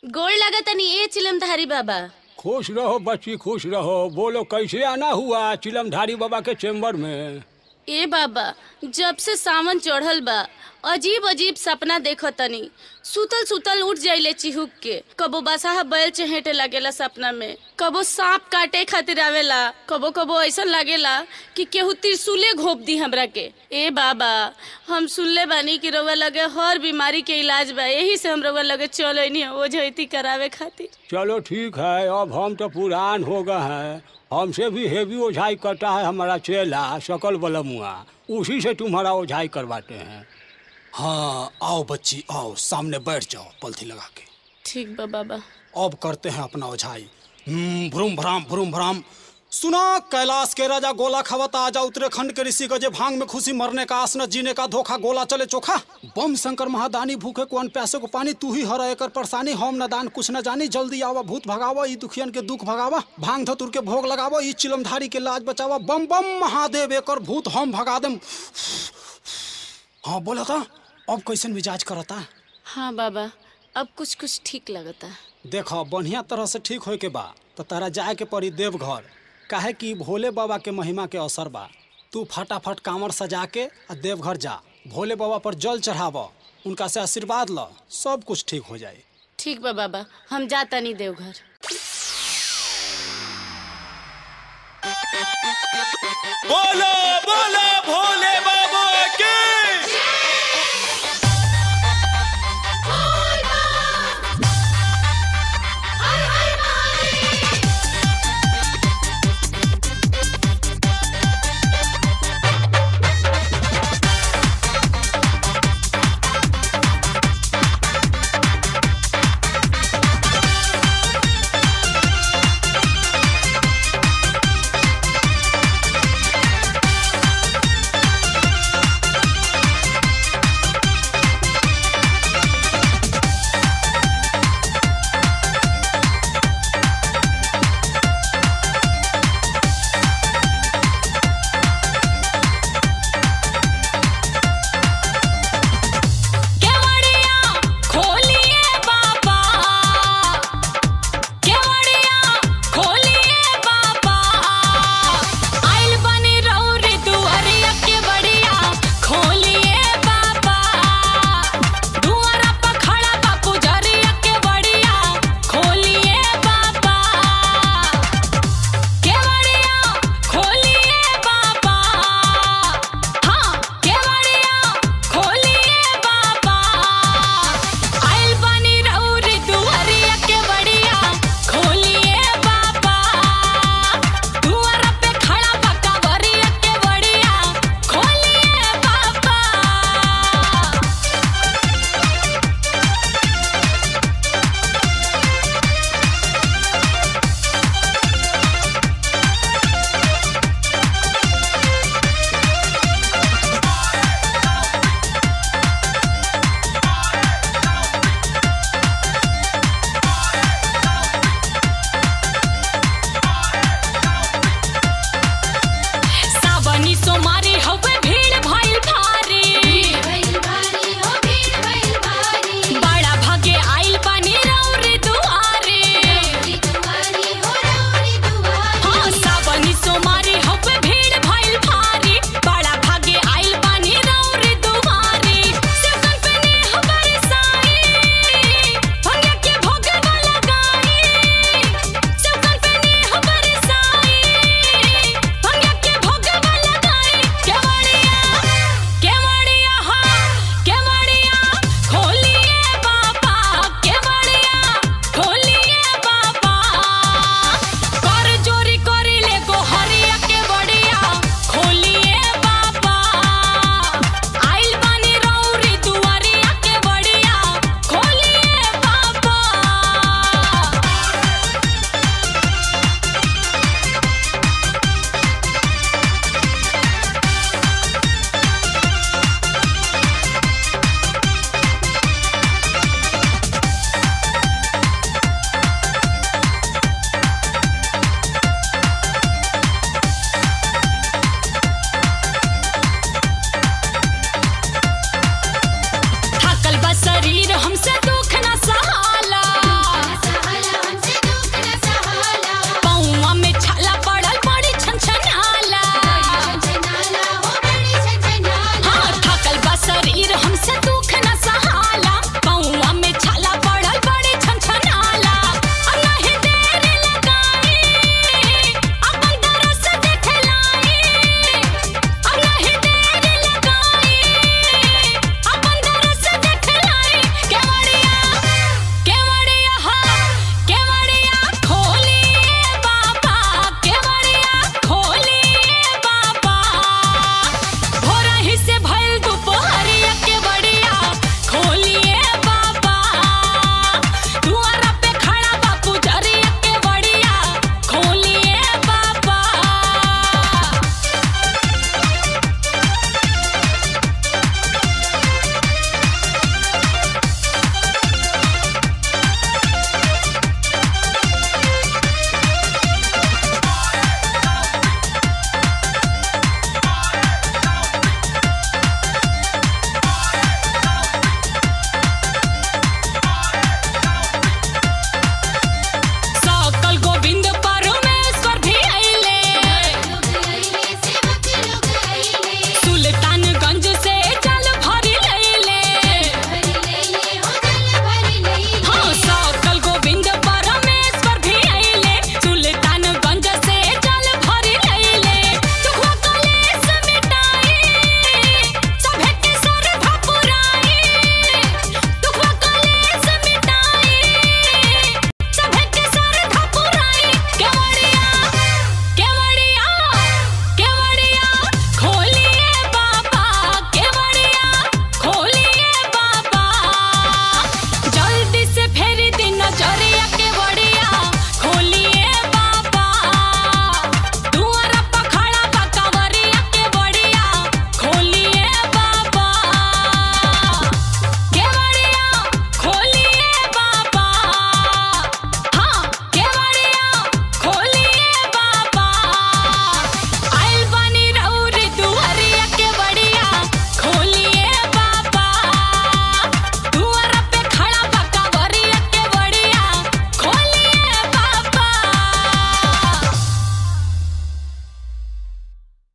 गोड़ लगा तनी ए चिलमधारी बाबा खुश रहो बच्ची खुश रहो बोलो कैसे आना हुआ चिलमधारी बाबा के चेम्बर में ए बाबा जब से सावन चढ़ल बा अजीब अजीब सपना देखो तनी सुतल सुतल उठ जाइले चिहुक के कबो बसाहा बैल चहेटे लागेला सपना में कबो सांप काटे खातिर आवेला कबो कबो ऐसा लागेला कि केहू त्रिशूले घोप दी हमरा के ए बाबा हम सुनले बानी कि रउआ लगे हर बीमारी के इलाज बा यही से हम रउआ लगे चलो नहीं ओझैती करावे खातिर चलो ठीक है अब हम तो पुरान हो गए हैं हमसे भी हेवी ओझाई करता है हमारा चेला सकल बलमुआ उसी से तुम्हारा ओझाई करवाते हैं हाँ आओ बच्ची आओ सामने बैठ जाओ पलथी लगा के ठीक बा बाबा अब करते हैं अपना ओझाई हम्म, भ्रूम भ्राम भ्रूम भ्राम सुना कैलाश के राजा गोला खवता आजा उत्तराखंड के ऋषि गजे भांग में खुशी मरने का आसना जीने का धोखा गोला चले चोखा बम शंकर महादानी भूखे को अन प्यासे को पानी तू ही हर एकर परेशानी हम न दान कुछ न जानी जल्दी आवा भूत भगावा ई दुखियन के दुख भगावा भांग धतुर के भोग लगावा ई चिलमधारी के लाज बचावा बम बम महादेव एकर भूत हम भगा देम हाँ बोला था अब कैसन मिजाज करता हाँ बाबा अब कुछ कुछ ठीक लगता देखो बढ़िया तरह से ठीक होए के बा तो तारा जाए के पड़ी देवघर काहे कि भोले बाबा के महिमा के असर बा तू फटाफट कांवर सजा के आ देवघर जा भोले बाबा पर जल चढ़ाव उनका से आशीर्वाद ल सब कुछ ठीक हो जाए ठीक बा बाबा हम जाता नहीं देवघर बोलो बोलो भोले बाबा की